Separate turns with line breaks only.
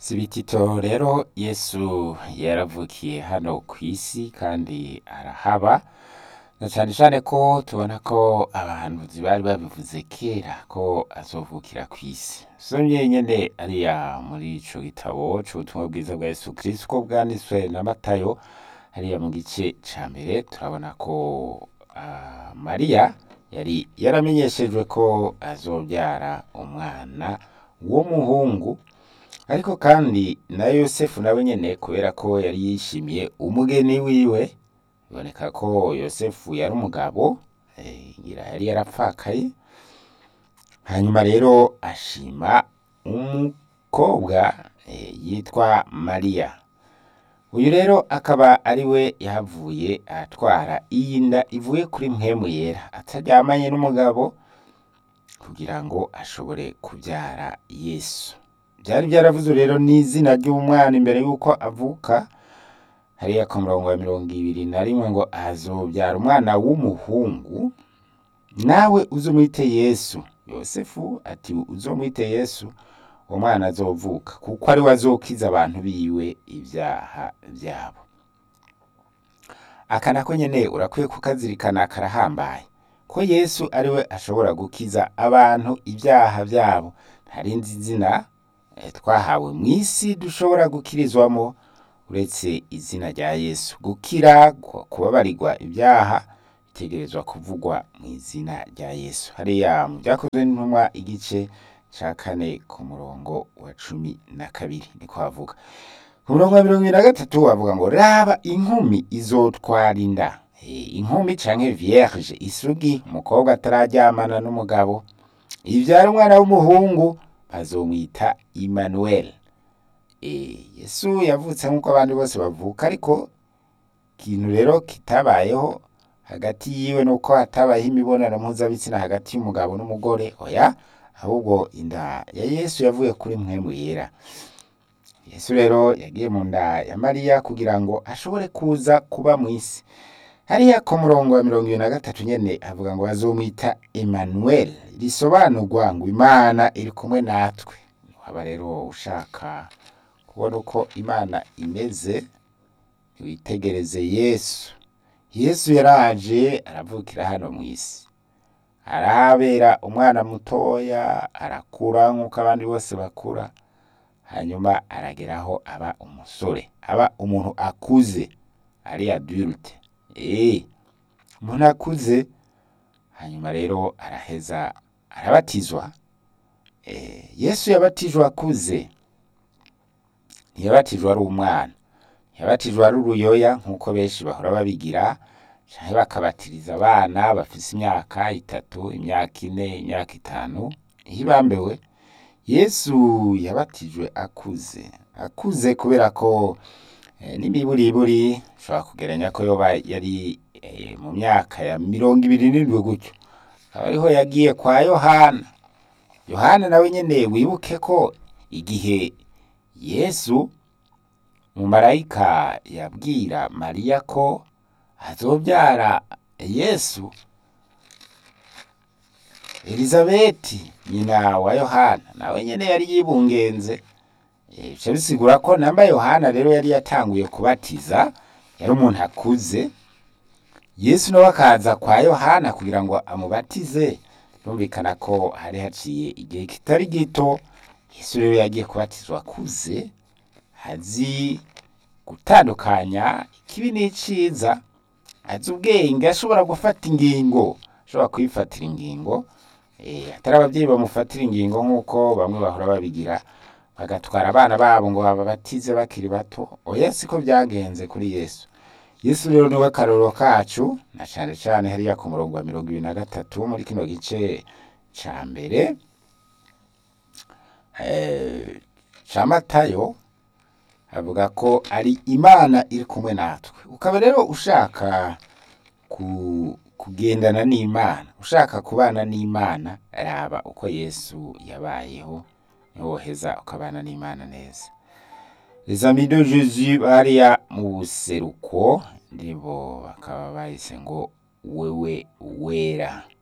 si bitito rero yesu yaravukiye hano ku isi kandi arahaba na cane cane ko tubona ko abahanuzi bari babivuze kera ko azovukira kw'isi somye nyene ariya muri ico gitabo c'ubutumwa bwiza bwa yesu kristo ko bwanditswe na matayo hariya mu gice ca mbere turabona ko ah, mariya yari yaramenyeshejwe ko azobyara umwana w'umuhungu ariko kandi na yosefu nawe nyene kubera ko yari yishimiye umugeni wiwe biboneka ko yosefu yari umugabo eh, ngira yari yarapfakaye hanyuma rero ashima umukobwa eh, yitwa mariya uyu rero akaba ari we yahavuye atwara iyi nda ivuye kuri mpwemu yera ataryamanye n'umugabo kugira ngo ashobore kubyara yesu byari byaravuze rero n'izina ry'umwana imbere y'uko avuka hariya ku murongo wa mirongo ibiri na rimwe ngo azobyara umwana w'umuhungu nawe uzumwite yesu yosefu ati uzomwite yesu uwo mwana azovuka kuko ari we azokiza abantu biwe ibyaha byabo aka nako nyene urakwiye kukazirikana karahambaye ko yesu ari we ashobora gukiza abantu ibyaha byabo nta rindi zina eh, twahawe mu isi dushobora gukirizwamo uretse izina rya yesu gukira gu- kubabarirwa ibyaha bitegerezwa kuvugwa mu izina rya yesu hariya mu byakozwe n'intumwa igice ca kane ku murongo wa cumi na kabiri niko havuga ku murongo wa mirongo ibiri na gatatu havuga ngo raba inkumi izotwara inda Eh, inkumi canke vierge isugi umukobwa atararyamana n'umugabo ivyara umwana w'umuhungu bazomwita Emmanuel Eh, yesu yavutse nk'uko abandi bose bavuka ariko ikintu rero kitabayeho hagati yiwe nuko hatabayeho imibonano mpuzabitsina hagati y'umugabo n'umugore oya ahubwo inda ya yesu yavuye kuri mpwemu yera yesu rero yagiye mu nda ya mariya kugira ngo ashobore kuza kuba mu isi hariya ku murongo wa mirongo ibiri na gatatu nyene avuga ngo bazomwita Emmanuel risobanurwa ngo imana iri kumwe natwe waba rero ushaka kubona uko imana imeze witegereze yesu yesu yaraje aravukira hano mu isi arahabera umwana mutoya arakura nk'uko abandi bose bakura hanyuma arageraho aba umusore aba umuntu akuze ari adulte eh umuntu akuze hanyuma rero araheza arabatizwa eh, yesu yabatijwe akuze ntiyabatijwe ari umwana ntiyabatijwe ari uruyoya nk'uko benshi bahora babigira canke bakabatiriza abana bafise imyaka itatu imyaka ine imyaka itanu ihibambewe yesu yabatijwe akuze akuze kubera ko eh, n'imiburiburi ushobora kugeranya ko yoba yari eh, mu myaka ya mirongo ibiri n'indwi gutyo akaba ariho yagiye kwa yohana yohana nawe nyene wibuke ko igihe yesu umumarayika yabwira mariya ko azobyara yesu elizabeti nyina wa yohana nawe nyene yari yibungenze Eh, bica bisigura ko namba yohana rero yari yatanguye kubatiza yari umuntu akuze yesu nawe akaza kwa yohana kugira ngo amubatize birumvikana ko hari haciye igihe kitari gito yesu rero yagiye kubatizwa akuze azi gutandukanya ikibi n'iciza azi ubwenge ashobora gufata ingingo ashobora kwifatira ingingo eh, atari ababyeyi bamufatira ingingo nk'uko bamwe bahora babigira bagatwara abana babo ngo bababatize bakiri bato oya siko byagenze kuri yesu yesu rero niwe karorero kacu na cane cane hariya ku murongo wa mirongo ibiri na gatatu muri kino gice ca mbere eh, ca matayo avuga ko ari imana iri kumwe natwe ukaba rero ushaka ku, kugendana n'imana ushaka kubana n'imana raba uko yesu yabayeho niwoheza ukabana n'imana neza les amis de jésus bariya mu buseruko ndibo bakaba bahise ngo wewe wera